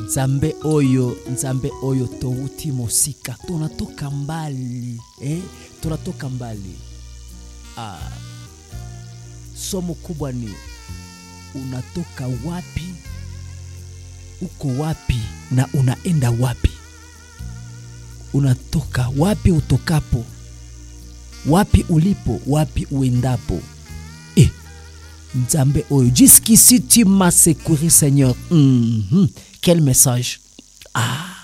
nzambe oyo nzambe oyo touti mosika tunatoka mbali eh? tunatoka mbali ah. somo kubwa ni unatoka wapi uko wapi na unaenda wapi unatoka wapi utokapo wapi ulipo wapi uendapo eh, nzambe oyo jusqu'ici tu m'as secouru seigneur mm -hmm. quel message ah.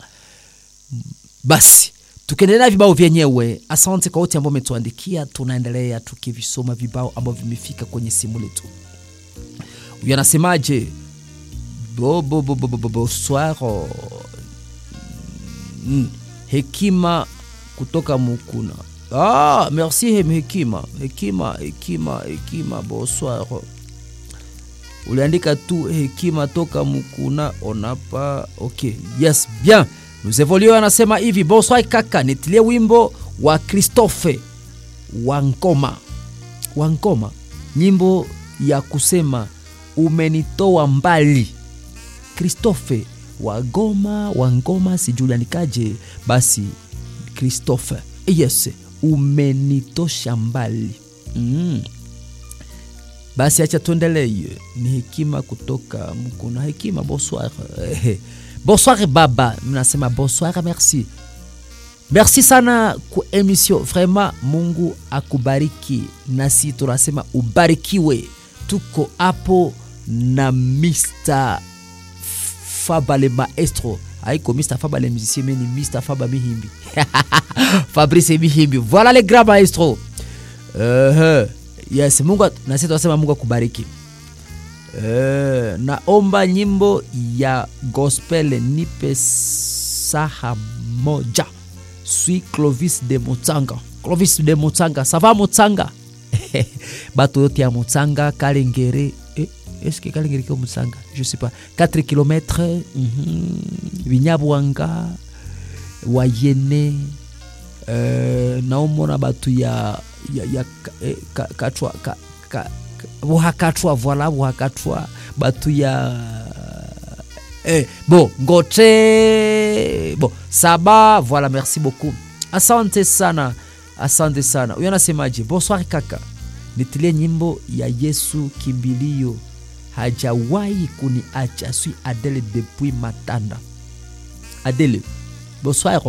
basi tukiendelea vibao vyenyewe asante kwa wote ambao umetuandikia tunaendelea tukivisoma vibao ambavyo vimefika kwenye simu letu huyu anasemaje bo, bo, bo, bo, bo, bo, bonsoir mm. hekima kutoka mukuna ah, merci hem hekima hekima hekima hekima bonsoir uliandika tu hekima toka mukuna onapa ok yes bien nous évoluons anasema hivi bonsoir kaka nitilie wimbo wa christophe wankoma wankoma nyimbo ya kusema umenitoa mbali christophe wagoma wangoma sijulianikaje basi christophe yes umenitosha mbali mm. basi acha tuendelee ni hekima kutoka mkuna hekima bonsoir bonsoir baba mnasema bonsoir merci merci sana ku emission vraiment mungu akubariki nasi tunasema ubarikiwe tuko hapo na mr fabale maestro haiko mr fabale musicien mais ni mr faba mihimbi fabrice mihimbi voilà le grand maestro uh -huh. yes mungu nasi tunasema mungu akubariki Uh, naomba nyimbo ya gospel nipe saha moja sui clovis de motsanga clovis de motsanga sava motsanga bato yote ya motsanga kalengere eh, est-ce que kalengere kio motsanga je sais pas 4 km mm -hmm. binyabwanga wayene uh, naomona bato ya, ya, ya eh, ka, katwa ka, ka, buhakatwa voila buhakatwa batu ya eh, bon ngote bon saba voilà merci beaucoup asante sana asante sana huyo anasemaje bonsoir kaka nitilie nyimbo ya yesu kimbilio hajawahi kuniacha sui adele depuis matanda adele bonsoir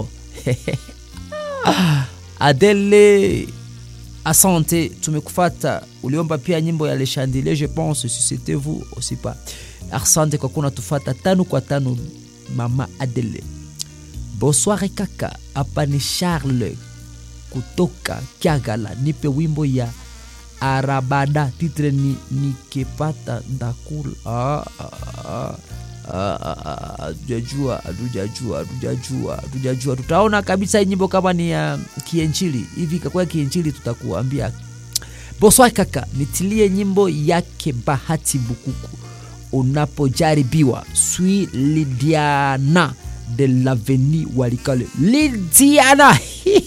adele asante tumekufata uliomba pia nyimbo ya leshandile je pense si c'était vous aussi pas asante kwa kuwa natufata tano kwa tano mama adele bonsoir kaka hapa ni charles kutoka kiagala nipe wimbo ya arabada titre ni nikipata ndakula ah, ah, ah hatujajua hatujajua hatujajua hatujajua tutaona kabisa nyimbo kama ni ya uh, kienchili hivi kakuwa kienchili tutakuambia boswai kaka nitilie nyimbo yake bahati bukuku unapojaribiwa swi lidiana de laveni walikale lidiana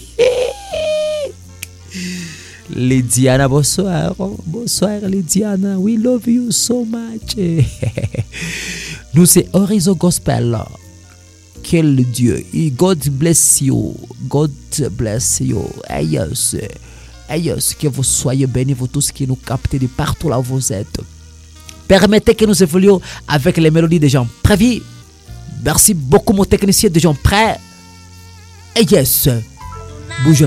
Lydiana, bonsoir. Bonsoir Lydiana. We love you so much. Nous, c'est Horizon Gospel. Quel Dieu. God bless you. God bless you. Hey, yes. Hey, yes. Que vous soyez bénis, vous tous qui nous captez de partout là où vous êtes. Permettez que nous évoluions avec les mélodies des gens prévus. Merci beaucoup, mon technicien, des gens prêts. Hey, yes. Bouge